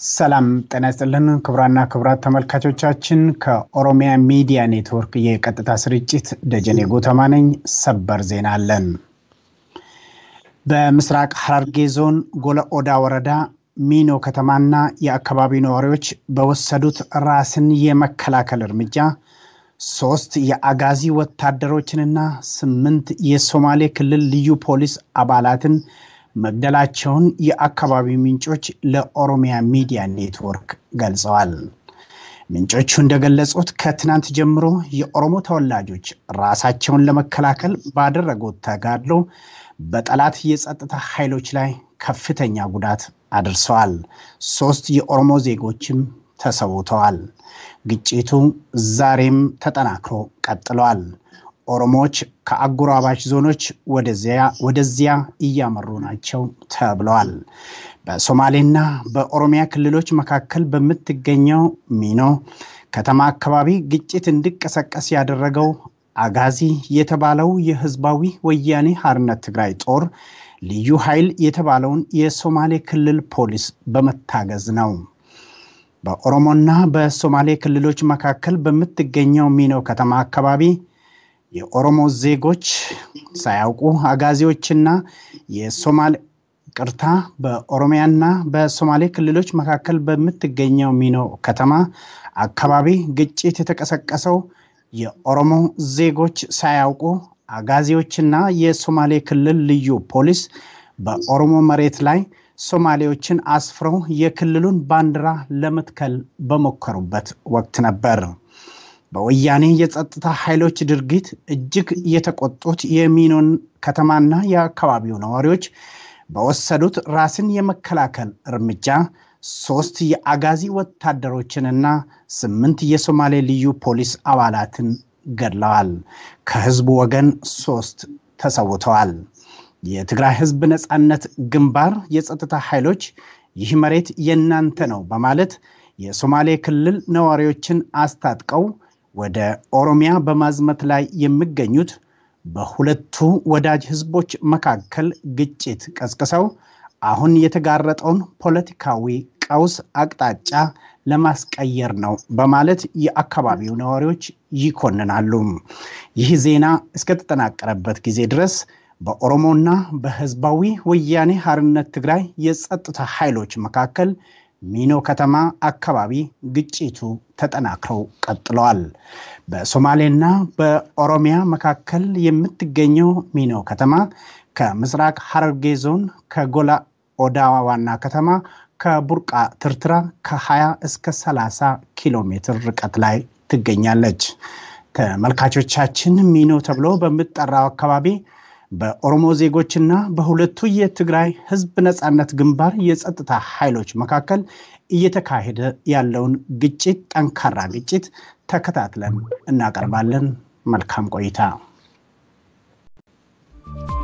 ሰላም ጤና ይስጥልን ክቡራና ክቡራት ተመልካቾቻችን፣ ከኦሮሚያ ሚዲያ ኔትወርክ የቀጥታ ስርጭት ደጀኔ ጎተማ ነኝ። ሰበር ዜና አለን። በምስራቅ ሐረርጌ ዞን ጎለ ኦዳ ወረዳ ሚኖ ከተማና የአካባቢው ነዋሪዎች በወሰዱት ራስን የመከላከል እርምጃ ሶስት የአጋዚ ወታደሮችንና ስምንት የሶማሌ ክልል ልዩ ፖሊስ አባላትን መግደላቸውን የአካባቢው ምንጮች ለኦሮሚያ ሚዲያ ኔትወርክ ገልጸዋል። ምንጮቹ እንደገለጹት ከትናንት ጀምሮ የኦሮሞ ተወላጆች ራሳቸውን ለመከላከል ባደረጉት ተጋድሎ በጠላት የጸጥታ ኃይሎች ላይ ከፍተኛ ጉዳት አድርሰዋል። ሶስት የኦሮሞ ዜጎችም ተሰውተዋል። ግጭቱ ዛሬም ተጠናክሮ ቀጥለዋል። ኦሮሞዎች ከአጎራባች ዞኖች ወደዚያ እያመሩ ናቸው ተብለዋል። በሶማሌና በኦሮሚያ ክልሎች መካከል በምትገኘው ሚኖ ከተማ አካባቢ ግጭት እንዲቀሰቀስ ያደረገው አጋዚ የተባለው የህዝባዊ ወያኔ ሓርነት ትግራይ ጦር ልዩ ኃይል የተባለውን የሶማሌ ክልል ፖሊስ በመታገዝ ነው። በኦሮሞና በሶማሌ ክልሎች መካከል በምትገኘው ሚኖ ከተማ አካባቢ የኦሮሞ ዜጎች ሳያውቁ አጋዚዎችና የሶማሌ ቅርታ በኦሮሚያና በሶማሌ ክልሎች መካከል በምትገኘው ሚኖ ከተማ አካባቢ ግጭት የተቀሰቀሰው የኦሮሞ ዜጎች ሳያውቁ አጋዚዎችና የሶማሌ ክልል ልዩ ፖሊስ በኦሮሞ መሬት ላይ ሶማሌዎችን አስፍረው የክልሉን ባንዲራ ለመትከል በሞከሩበት ወቅት ነበር። በወያኔ የጸጥታ ኃይሎች ድርጊት እጅግ የተቆጡት የሚኖን ከተማና የአካባቢው ነዋሪዎች በወሰዱት ራስን የመከላከል እርምጃ ሶስት የአጋዚ ወታደሮችንና ስምንት የሶማሌ ልዩ ፖሊስ አባላትን ገድለዋል። ከህዝቡ ወገን ሶስት ተሰውተዋል። የትግራይ ህዝብ ነፃነት ግንባር የጸጥታ ኃይሎች ይህ መሬት የእናንተ ነው በማለት የሶማሌ ክልል ነዋሪዎችን አስታጥቀው ወደ ኦሮሚያ በማዝመት ላይ የሚገኙት በሁለቱ ወዳጅ ህዝቦች መካከል ግጭት ቀስቅሰው አሁን የተጋረጠውን ፖለቲካዊ ቀውስ አቅጣጫ ለማስቀየር ነው በማለት የአካባቢው ነዋሪዎች ይኮንናሉ። ይህ ዜና እስከተጠናቀረበት ጊዜ ድረስ በኦሮሞና በህዝባዊ ወያኔ ሓርነት ትግራይ የጸጥታ ኃይሎች መካከል ሚኖ ከተማ አካባቢ ግጭቱ ተጠናክረው ቀጥለዋል። በሶማሌና በኦሮሚያ መካከል የምትገኘው ሚኖ ከተማ ከምስራቅ ሐረርጌ ዞን ከጎላ ኦዳ ዋና ከተማ ከቡርቃ ትርትራ ከ20 እስከ 30 ኪሎ ሜትር ርቀት ላይ ትገኛለች። ተመልካቾቻችን ሚኖ ተብሎ በሚጠራው አካባቢ በኦሮሞ ዜጎችና በሁለቱ የትግራይ ህዝብ ነፃነት ግንባር የጸጥታ ኃይሎች መካከል እየተካሄደ ያለውን ግጭት ጠንካራ ግጭት ተከታትለን እናቀርባለን። መልካም ቆይታ።